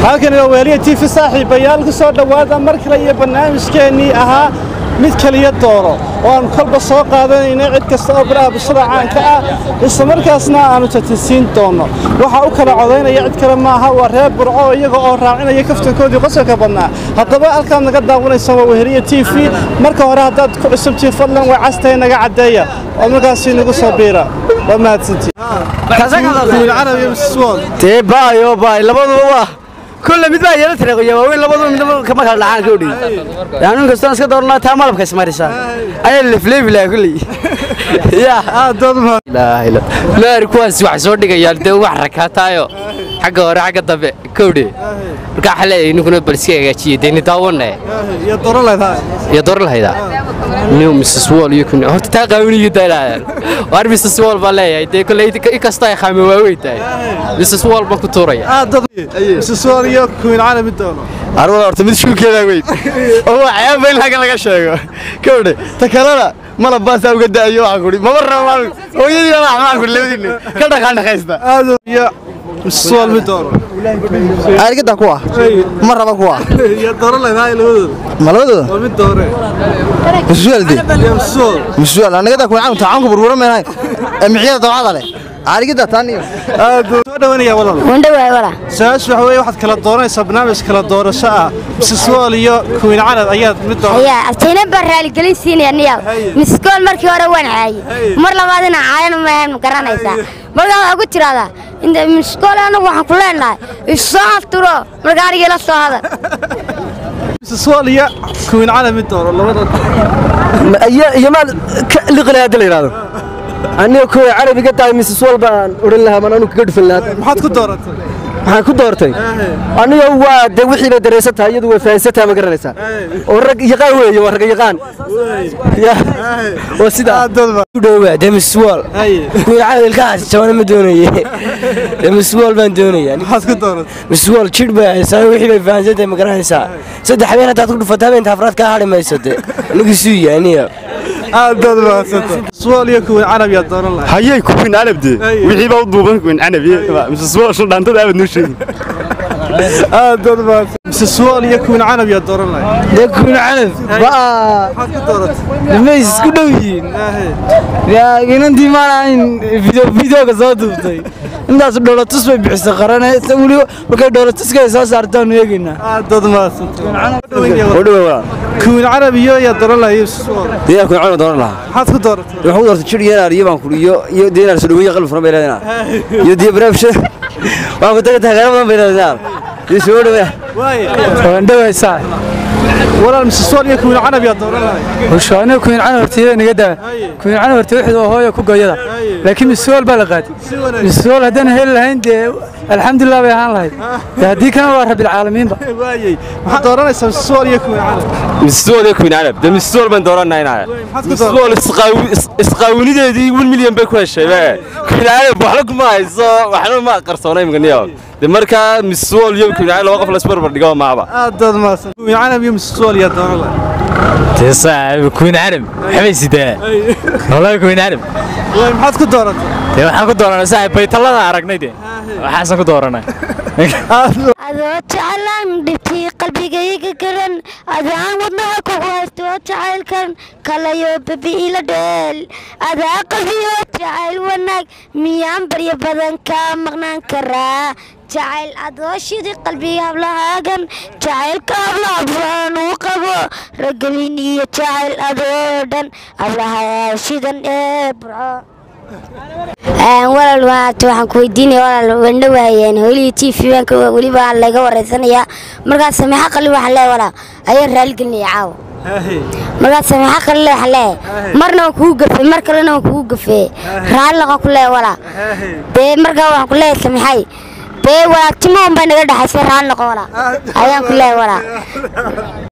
halkani waa weeliya t v saaxiibayaal ku soo dhowaada mar kale iyo barnaamijkeennii ahaa mid kaliya dooro oo aan kolba soo qaadanayna cid kasta oo baraha bulshada caanka ah isla markaasna aanu tatansiin doonno waxaa u kala codaynaya cid kale maaha waa reer burco iyaga oo raacinaya kaftankoodii qosolka badnaa haddaba halkaad naga daawanaysa waa weheliya t v marka hore haddaad ku cusubtiin fadlan way castahay naga caddeeya oo markaasi nagu soo biira waa mahadsantii tee baayo baay labaduba waa kulle mid baa yeela tareeqoya waaweyn labaduba midnaba kama kala dhacaan ka odhin yaanu inkastoo iska dooranaa taa malabka ismarisaa ayaa lefleefi lahaa kulley ya laari kuwaas waxay soo dhigayaan dee wax rakaataayo xagga hore xagga dambe kowdhe markaa waxaa leeyahay ninkuna bal iska hagaajiye dee ni daawanne iyo doro leedahay iyo dooran lahaydaa new mrs wall iyo kun horta taa qaawiniyo daynayaan waar mrs wall baan leeyahay dee kolley inkastoo ay khaame waaweyn tahay mrs wall baan ku tuuraya aad dad mrs iyo kuwiin caalami doono arwada horta mid shulkeedaa weyn oo waa cayaaba in halkan laga sheego kowdhe ta kalena malab baasaa uga da'ayo waxaan kudhi maba raba hooyadii baa waxaan kudhi labadiinne ka dhaqaan dhaqaysta aad iyo mrs wall mid doono aarigada kuwa ma raba kuwa iyo doro leedahay labadooda ma labadooda waa mid doore masuualde iyo mrs wall masuual anagada kuwa caanku tacaanku burburan meenahay ee mixyada dabcada leh aarigada taan iyo aad soo dhawanaya walaal wandhawaay wala su-aashu waxa weeye waxaad kala dooranaysaa barnaamij kala doorasho ah mrs wall iyo kuwiin calad ayaad mid doon ayaa abtayna baa raaligelin siinaya niyaw miskool markii hore waan caayey mar labaadina caayana maahan ma garanaysaa markaa waxaa ku tiraahdaa inta miskool anagu waxaan ku leenahay isoo afturo markaa anigii la soo hadal mrs wall iyo kuwiin calad mid doono labada iyo maal liqilay hadda la yidhahdo aniga kuwa carabiga tahay mrs wal baan odhan lahaa man anu kaga dhufan lahaa maxaad ku dooratay maxaan ku doortay aniga waa de wixii bay dareysan tahay iyadu way fahansan tahay ma garanaysaa oo rag yaqaan weeye waa rag yaqaan ya waa sidaa ku dhowaa dee mrs wall kuwiin cadilkaas jabana ma doonaye dee mrs wall baan doonaya maxaad ku dooratay mrs wall jidh bay haysaa wixii bay fahansan tahay ma garanaysaa saddex habeen haddaad ku dhufato habeenta afraad kaa hadhi mayso dee anigu suu yahay aniga aad baad mahadsantahay mrs wall iyo kuwiin calab yaad dooran lahay hayay kuwin canabde wixii baa u duuban kuwin canabi mrs wall shul dhaantada aabad noo sheegi aad baad mahadsan mrs wall iyo kuwiin calab yaad dooran lahay dee kuwin canab waa maxaad ku dooratay mays isku dhow yihiin yaa inantii maalahayn videoga soo duubtay intaas dhoolatus bay bixisay qarane weliba markay dhoolatuska ay soo saartaan eegaynaa aad baad mahadsantahay kuwiin calab iyo yaad dooran lahay mrs wall deegaan kuwin canab dooran lahaa maxaad ku dooratay waxaan ku doortay jir yenaar iyo baan kudhi iyo iyo deenaar soo dhaweeye qalbi furan bay leedahay iyo diya baraabshe waan ku tagay taageero badan bay leedahay iyo soo dhaweeya wandhawaysaa walaal mrs wall iyo kuwiin calab yaad dooran lahay hushaane kuwiin cana horteeda naga daa kuwiin cana horte wixii waa hooyo ku gooyada laakiin misuul baa la qaatay misuul haddaan heli lahayn dee alxamdulilah bay ahaan lahayd dee haddii kana waa rabbilcaalamiinba waayey maxaad dooranaysaa mrs wall iyo kuwiin calab mrs wall iyo kuwin canab de mrs wall baan dooranaa inaa maxaad ku mrs wall isqaawinideedii wan milyan bay ku heshay be kuwin canab waxna kuma hayso waxna ma qarsoonay imganiyo de markaa mrs wall iyo kuwin canab laba qof la isbarbar dhigo maaba aad baad mahadsan kuwiin calab iyo mrs wall yaad dooran lahay dee saaxiib kuwiin carab waxbay sidaa wallahi kuwiin carab waay maxaad ku dooratay dee waxaan ku dooranay saaxiib baytallada aragnay dee waxaasan ku dooranay adoo jecelaan dhibtii qalbigayga garan adaan wadnaha kugu haysto jacaylkan kalayo babi'ila dheel adaa qalbiyo jacayl wanaag miyaan baryo badan kaa maqnaan karaa jacayl adoo shidi qalbiga hablahaagan jacaylka hablaha buraan uu qabo ragelin iyo jacayl adoo dhan hablaha shidan ee burco walaal maarta waxaan ku weydiinaya walaal wandho waayeen hooligii t v banka weliba laga wareysanayaa markaas sameexa qalin waxaan leeyahay walaal ayaan raaligelinaya caawa markaas sameexa qalin waxaan leeyahay marna waan kugu gafay mar kalena waan kugu gafee raalli noqon ku leeyahay walaal dee markaa waxaan ku leeyahay sameexay dee walaal timo un bay naga dhexaysay raalli noqon walaal ayaan ku leeyahay walaal